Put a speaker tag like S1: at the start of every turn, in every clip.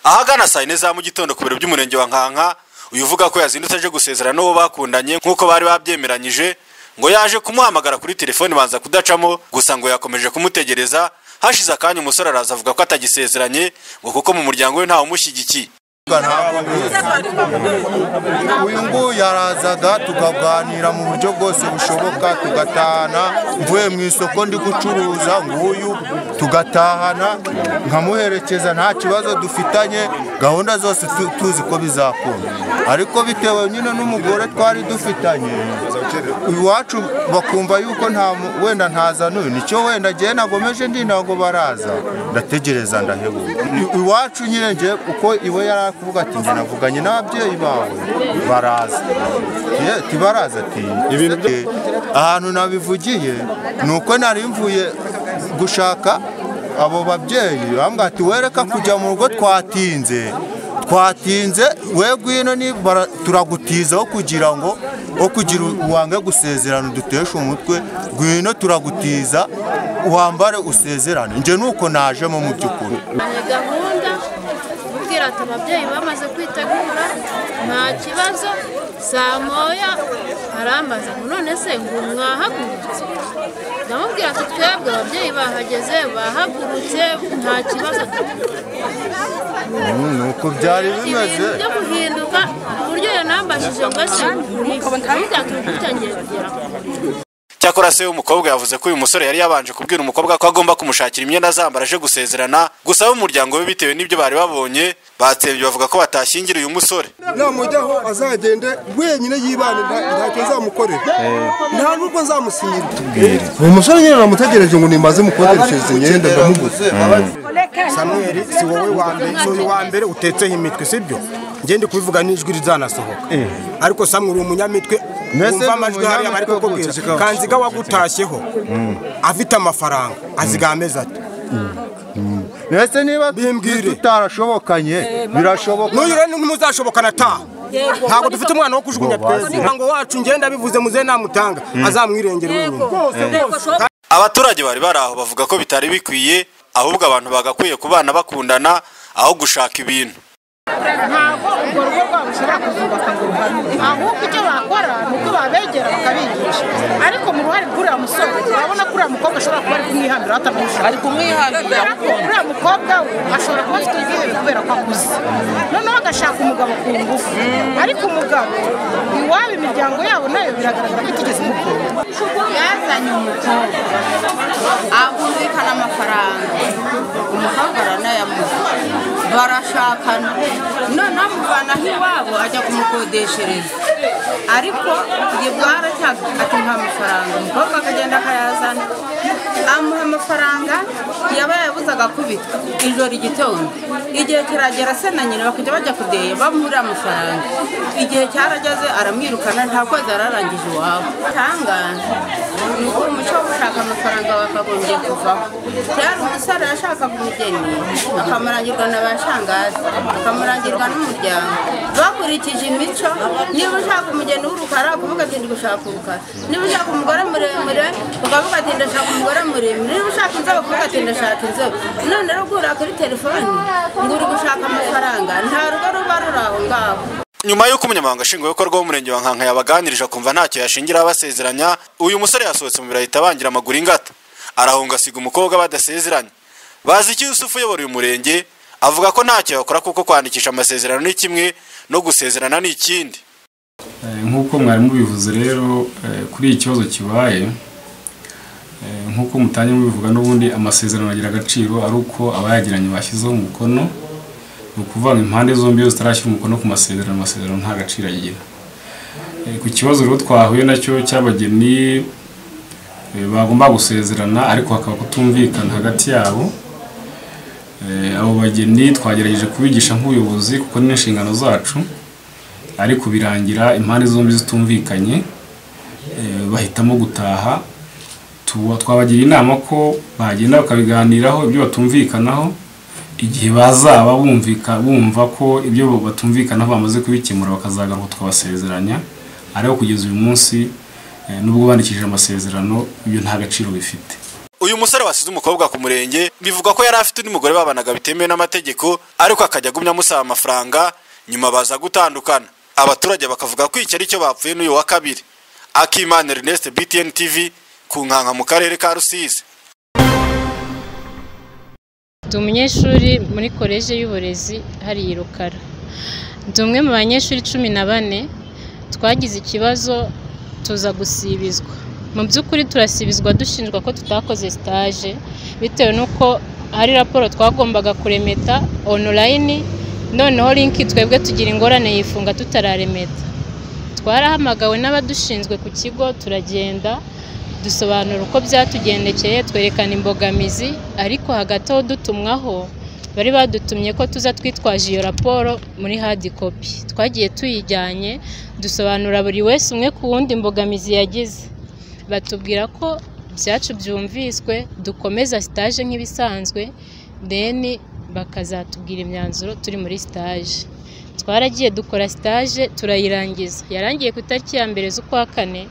S1: ahagana saa yine za mu gitondo ku biro by'umurenge wa nkanka uyu uvuga ko yazindutse aje gusezera n'uwo bakundanye nk'uko bari babyemeranyije ngo yaje kumuhamagara kuri telefoni banza kudacamo gusa ngo yakomeje kumutegereza hashize akanya umusore araza avuga ko atagisezeranye ngo kuko mu muryango we ntawe umushyigikiye
S2: uyu nguyu yarazaga tukaganira mu buryo bwose bushoboka tugatahana mvuye mu isoko ndi gucuruza nguyu tugatahana nkamuherekeza nta kibazo dufitanye gahunda zose tu- tuzi ko bizakunda ariko bitewe nyine n'umugore twari dufitanye iwacu bakumva yuko nta mu- wenda ntazanuye nicyo wenda ngewe nagomeje ndi ntabwo baraza ndategereza ndahebuka I- iwacu nyine ngewe uko iwe yari ari kuvuga ati njye navuganye n'ababyeyi bawe baraza Ye- ati baraza ati Eh, ahantu nabivugiye ni uko nari mvuye gushaka abo babyeyi bambwira ati wereka kujya mu rugo twatinze twatinze we gwino ni bara- turagutizaho kugira ngo wo kugira uwange gusezerana uduteshe umutwe gwino turagutiza wambare usezerane njye nuko najemo mu by'ukuri
S3: ni gahunda kubwira ati ababyeyi bamaze kwitegura nta kibazo saa moya arambaza ngo none se ngo mwahagurutse ndamubwira ati twebwe ababyeyi bahageze bahagurutse nta kibazo dufite."
S2: Mm, nuko byari bimeze
S3: ibintu byo guhinduka ku buryo yanambajije ngo ese ntibijya tubitangiye kugera
S1: cyakora se w'umukobwa yavuze ko uyu musore yari yabanje kubwira umukobwa ko agomba kumushakira imyenda azambara aje gusezerana gusa ab'umuryango we bitewe n'ibyo bari babonye batsembye bavuga ko batashyingira uyu musore
S4: namujyaho azagende wenyine yibane nta- ntacyo nzamukorera nta n'ubwo nzamusinyira uwo musore nyine namutegereje ngo nimaze mukoreshereze imyenda ndamuguze
S5: Samuel si wowe wa mbere si uyu wa mbere utetseho imitwe sibyo njye ndi kubivuga n'ijwi rizanasohoka ariko Samuel uri umunyamitwe
S2: Mwese
S5: wumva amajwi
S2: muri
S5: hariya bari
S2: umunyamitwe
S5: kukubwira
S2: guceceka.
S5: kanziga wagutashyeho afite amafaranga azigameza ati
S2: mwese niba
S5: Bimbwire.
S2: tutarashobokanye birashoboka
S5: n'uyu rero ntimuzashobokana ta ntabwo dufite umwana wo kujugunya twese ntango wacu ngenda bivuze muze namutanga azamwirengera wenyine
S1: abaturage bari bari aho bavuga ko bitari bikwiye ahubwo abantu bagakwiye kubana bakundana aho gushaka ibintu
S6: ntabwo urwo rugo rwabo ushobora kuzubaka ngo ruhame ahubwo icyo bakora ni uko babegera bakabigisha ariko mu ruhare rw'uriya musore urabona ko uriya mukobwa ashobora kuba ari kumwihambira atamwishyura ari kumwihambira uriya mukobwa we ashobora kuba afite ibihe kubera ko akuze noneho agashaka umugabo ku ngufu ariko umugabo iwabo imiryango yabo nayo biragaragara ko itigeze imukunda
S7: yazanye umukobwa ahumvikana amafaranga umukobwa aranayamuha barashakana noneho amuvanaho iwabo ajya kumukodeshereza ariko igihe bwaracyaga ati nta mafaranga umukobwa akagenda akayazana amuha amafaranga yaba yabuze agakubitwa ijoro igitondo igihe kiragera se na nyina bakajya bajya kudeya bamurira amafaranga igihe cyarageze aramwirukana nta kozi ararangije iwabo tangaza ni uko umuco wo gushaka amafaranga wakagombye kuvaho cyari umusore yashakaga umugeni akamurangirwa na ba shangazi akamurangirwa n'umuryango bakurikije imico niba ushaka umugeni w'urukara ukavuga ati ndi gushaka urukara niba ushaka umugore muremure ukavuga ati ndashaka umugore muremure niba ushaka inzobe ukavuga ati ndashaka inzobe none rero ugura kuri telefoni ngo uri gushaka amafaranga nta rugo ruba ruri aho ngaho
S1: nyuma y'uko umunyamabanga nshingwabikorwa w'umurenge wa nkanka yabaganirije akumva ntacyo yashingira abasezeranya uyu musore yasohotse mu biro ahita abangira amaguru ingata arahunga asiga umukobwa badasezeranye bazi iki yusufu uyobora uyu murenge avuga ko ntacyo yakora kuko kwandikisha amasezerano ni kimwe no gusezerana ni ikindi
S8: Eh, nk'uko mwari mubivuze rero eh, kuri iki kibazo kibaye eh, nk'uko mutangiye mubivuga n'ubundi amasezerano agira agaciro ari uko abayagiranye bashyizeho umukono ni ukuvuga ngo impande zombi iyo zitarashyira umukono ku masezerano amasezerano nta gaciro agira Eh, ku kibazo rero twahuye nacyo cy'abageni eh, bagomba gusezerana ariko hakaba kutumvikana hagati yabo Eh, abo bageni twagerageje kubigisha nk'ubuyobozi kuko ni inshingano zacu ariko birangira impande zombi zitumvikanye eh, bahitamo gutaha Tu- twabagira inama ko bagenda bakabiganiraho ibyo batumvikanaho igihe bazaba bumvika bumva ko ibyo batumvikanaho bamaze kubikemura bakazagaruka tukabasezeranya ariko kugeza uyu munsi eh, nubwo bandikishije amasezerano ibyo nta gaciro bifite
S1: uyu musore wasize umukobwa ku murenge bivuga ko yari afite undi mugore babanaga bitemewe n'amategeko ariko akajya agumya amusaba amafaranga nyuma baza gutandukana abaturage bakavuga ko icyo ari cyo bapfuye n'uyu wa kabiri akimana ernest btn tv ku nkanka mu karere ka rusizi
S9: ndi umunyeshuri muri koleji y'uburezi hariya i rukara ndi umwe mu banyeshuri cumi na bane twagize ikibazo tuza gusibizwa mu by'ukuri turasibizwa dushinjwa ko tutakoze sitaje bitewe n'uko hari raporo twagombaga kuremeta onorayini noneho linki twebwe tugira ingorane yifunga tutararemeta twarahamagawe n'abadushinzwe ku kigo turagenda dusobanura uko byatugendekeye twerekana imbogamizi ariko hagati aho dutumwaho bari badutumye ko tuza twitwaje iyo raporo muri hadi kopi twagiye tuyijyanye dusobanura buri wese umwe ku wundi imbogamizi yagize batubwira ko byacu byumviswe dukomeza sitaje nk'ibisanzwe deni bakazatubwira imyanzuro turi muri sitaje twaragiye dukora sitaje turayirangiza yarangiye ku itariki ya mbere z'ukwa kane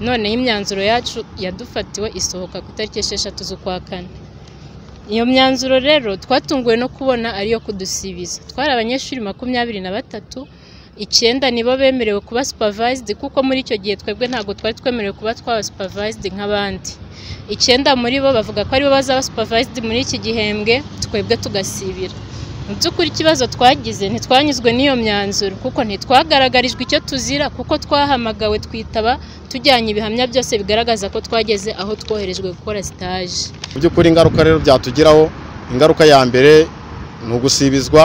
S9: noneho imyanzuro yacu yadufatiwe isohoka ku itariki esheshatu z'ukwa kane iyo myanzuro rero twatunguwe no kubona ariyo kudusibiza twari abanyeshuri makumyabiri na batatu icyenda nibo bemerewe kuba supavayizidi kuko muri icyo gihe twebwe ntabwo twari twemerewe kuba twaba supavayizidi nk'abandi icyenda muri bo bavuga ko aribo bazaba supavayizidi muri iki gihembwe twebwe tugasibira mu by'ukuri ikibazo twagize ntitwanyuzwe n'iyo myanzuro kuko ntitwagaragarijwe icyo tuzira kuko twahamagawe twitaba tujyanye ibihamya byose bigaragaza ko twageze aho twoherejwe gukora sitaje
S10: mu by'ukuri ingaruka rero byatugiraho ingaruka ya mbere ni ugusibizwa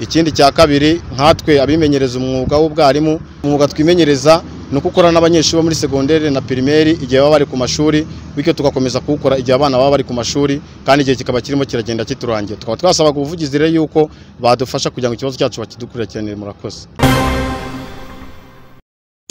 S10: ikindi cya kabiri nkatwe abimenyereza umwuga w'ubwarimu umwuga twimenyereza ni uko ukora n'abanyeshuri bo muri segonderi na pirimeri igihe baba bari ku mashuri bityo tugakomeza kuwukora igihe abana baba bari ku mashuri kandi igihe kikaba kirimo kiragenda kiturangiye tukaba twasaba ubuvugizi rero yuko badufasha kugira ngo ikibazo cyacu bakidukurikiranire murakoze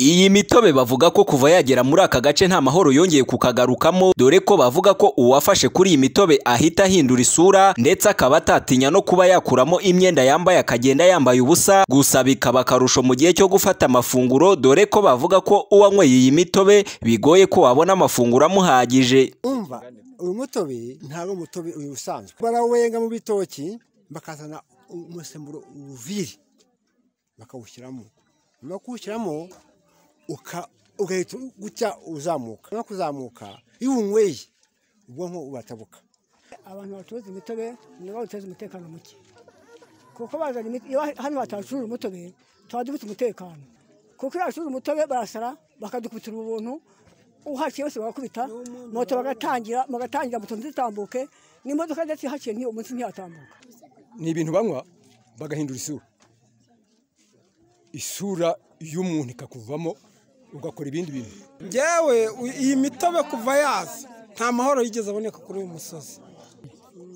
S11: Iyi mitobe bavuga ko kuva yagera muri aka gace nta mahoro yongeye kukagarukamo dore ko bavuga ko uwafashe kuri iyi mitobe ahita ahindura isura ndetse akaba atatinya no kuba yakuramo imyenda yambaye akagenda yambaye ubusa gusa bikaba akarusho mu gihe cyo gufata amafunguro dore ko bavuga ko uwanyweye iyi mitobe bigoye ko wabona amafunguro amuhagije
S12: umva uyu mutobe ntabwo umutobe uyu usanzwe barawenga mu bitoki bakazana umusemburo uviri bakawushyiramo nyuma yo kuwushyiramo ugahita gutya uzamuka no kuzamuka iyo unyweye ubwonko uratabuka
S13: abantu bacuruza imitobe nibo bateza umutekano muke kuko bazana imitobe iyo hano batacuruje umutobe tuba dufite umutekano kuko iyo bacuruje umutobe barasara bakadukubitira ubuntu uhaciye bose bagakubita moto bagatangira bagatangira moto ntizitambuke n'imodoka ndetse ihaciye ntiyo munsi ntiyatambuka
S14: ni ibintu banywa bagahindura isura isura y'umuntu ikakuvamo ugakora ibindi bintu
S15: ngewe iyi mitobe kuva yaza nta mahoro yigeze aboneka kuri uyu musozi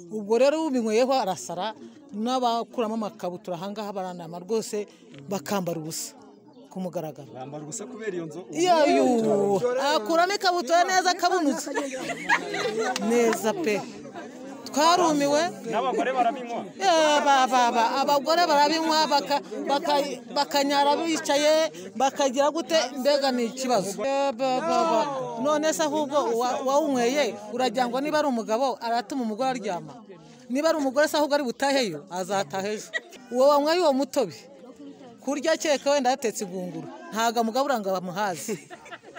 S16: ubwo rero ubinyweyeho arasara n'abakuramo amakabutura ahangaha baranama rwose bakambara ubusa ku mugaragaro
S17: bambara ubusa kubera iyo nzu
S16: iyo akura n'ikabutura neza akabonutse neza pe twarumiwe
S17: n'abagore barabinywa
S16: abagore barabinywa bakanyara bicaye bakagira gute mbega ni ikibazo none se ahubwo uwawunyweye urajyangwa niba ari umugabo aratuma umugore aryama niba ari umugore se ahubwo ari butaheyo azataha ejo uwo wanyweye uwo mutobe kurya keke wenda yatetse igunguru ntabwo amugabo uranga bamuhazi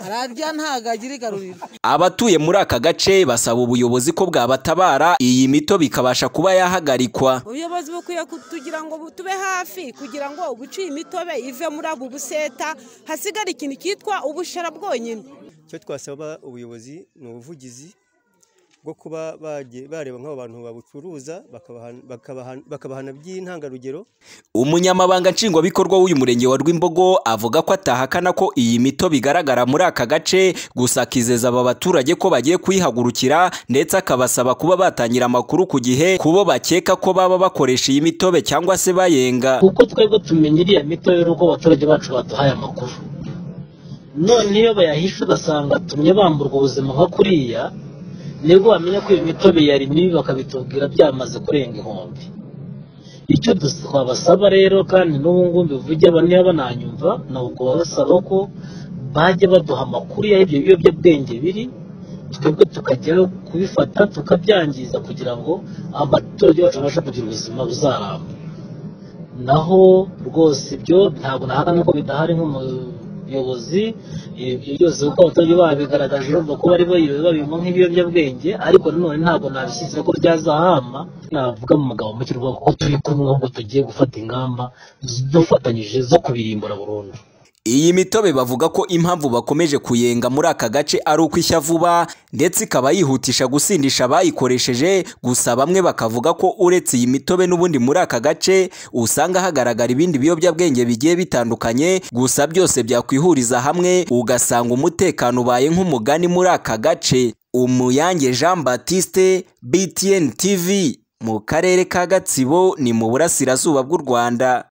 S16: ararya ntabwo agira igaruriro
S11: abatuye muri aka gace basaba ubuyobozi ko bwabatabara iyi mitobe ikabasha kuba yahagarikwa
S18: ubuyobozi bukwiye kutugira ngo tube hafi kugira ngo ubuciye imitobe ive muri abo buseta hasigare ikintu cyitwa ubushara bwonyine
S19: icyo twasaba ubuyobozi ni ubuvugizi bwo kuba bareba nk'abo bantu babucuruza bakabahana by'intangarugero
S11: umunyamabanga nshingwabikorwa w'uyu murenge wa rwimbogo avuga ko atahakana ko iyi mito bigaragara muri aka gace gusa akizeza aba baturage ko bagiye kuyihagurukira ndetse akabasaba kuba batangira amakuru ku gihe kubo bakeka ko baba bakoresha iyi mitobe cyangwa se bayenga
S20: kuko twebwe tumenya iriya mitobe n'uko abaturage bacu baduhaye amakuru none iyo bayahishe ugasanga tumye bamburwa ubuzima nka kuriya nibwo bamenya ko iyo mitobe yari mibi bakabitubwira byamaze kurenga ihumbi icyo twabasaba rero kandi n'ubu ngubu mbivuge niba bananyumva ni uko babasaba ko bajya baduha amakuru y'ibyo biyobyabwenge biri twebwe tukajya kubifata tukabyangiza kugira ngo abaturage bacu babashe kugira ubuzima buzaramba naho rwose ibyo ntabwo nahakana ko bidahari nk'umuyobozi ibyo byose kuko abaturage babigaragaje bumva ko bari babibona nk'ibiyobyabwenge ariko nanone ntabwo nabishyize ko byazahama navuga mu magambo make rwego ko turi kumwe ahubwo tugiye gufata ingamba dufatanyije zo kubirimbura burundu
S11: Iyi mitobe bavuga ko impamvu bakomeje kuyenga muri aka gace ari uko ishya vuba ndetse ikaba yihutisha gusindisha abayikoresheje gusa bamwe bakavuga ko uretse iyi mitobe n'ubundi muri aka gace usanga hagaragara ibindi biyobyabwenge bigiye bitandukanye gusa byose byakwihuriza hamwe ugasanga umutekano ubaye nk'umugani muri aka gace Umuyange Jean Baptiste BTN TV mu karere ka Gatsibo ni mu burasirazuba bw'u Rwanda